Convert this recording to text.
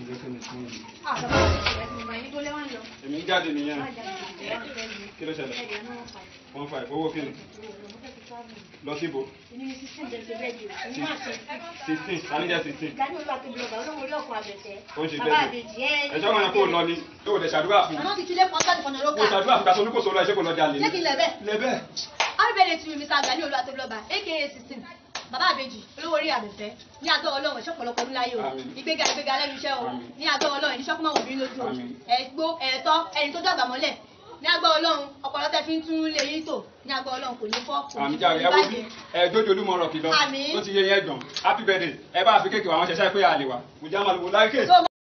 jẹ́ kí ni fún mi. àbábá ẹ̀ ti mọ̀ ẹni tó lẹ́wọ̀n lọ. èmi ń jáde nìyẹn Má jà ní ìjẹ́ wọn fẹ́ mi. kí ló ṣẹlẹ̀ Ẹ̀jẹ̀ náà fà. one five owó kí ni Mo fẹ́ fi travel. lọ síbo Èmi ni sísìn bẹ̀rẹ̀ bẹ́ẹ̀ di o. Èmi máa ṣe sixteen tani jẹ́ sixteen ìgbà ní olúwa tóbi lọ́gbà olóhùn orí ọkọ̀ àgbẹ̀tẹ̀. ó ń ṣe Bàbá bẹ́ẹ̀ àbèjì ẹ̀ ẹjọ́ wọn yẹn kó lọ ni yóò dẹ̀ ṣàdúrà fún Àná ti tilé pọ́n sọ́ọ̀dì fọ̀nà ló kó kà. ṣàdúrà fún kaṣọ olúkòso lọ ẹ ṣé kò lọ jalè Ṣé kí n lẹ̀ bẹ́ẹ̀? lẹ́bẹ̀ Àbẹ̀rẹ̀ ti Mr. Gani olúwa tóbi lọ́gbà aka sixteen. Bàbá àbèjì olówó orí àbẹ̀fẹ́ ní àgọ́ ọlọ́run ẹ̀ṣọ́ pọ̀lọpọ̀ ọdún láyé o. Àmín. Ìgbéga ìgbéga lẹ́nu iṣẹ́ o. Àmín. Ní àgọ́ ọlọ́run ẹni ṣọ́kùnmọ̀ wò ní lójú o. Àmín. Ẹ̀gbó ẹ̀tọ́ ẹni tó dàgbà mọ́lẹ̀. Ní àgọ́ ọlọ́run ọpọlọ tẹ fi ń tún lè yín tò. Ní àgọ́ ọlọ́run kò ní fọ́ kò ní àmì kò jáde ní ẹ wo bí bàjẹ́. ẹ jójo olúmọ ọ̀rọ̀ kìlọ̀ Àmín. tó ti yẹ yẹn gbọ̀n happy birthday ẹ bá fi kéèkì wà wọn ṣẹṣẹ pé àlè wa kò já màlúwo láìké. So,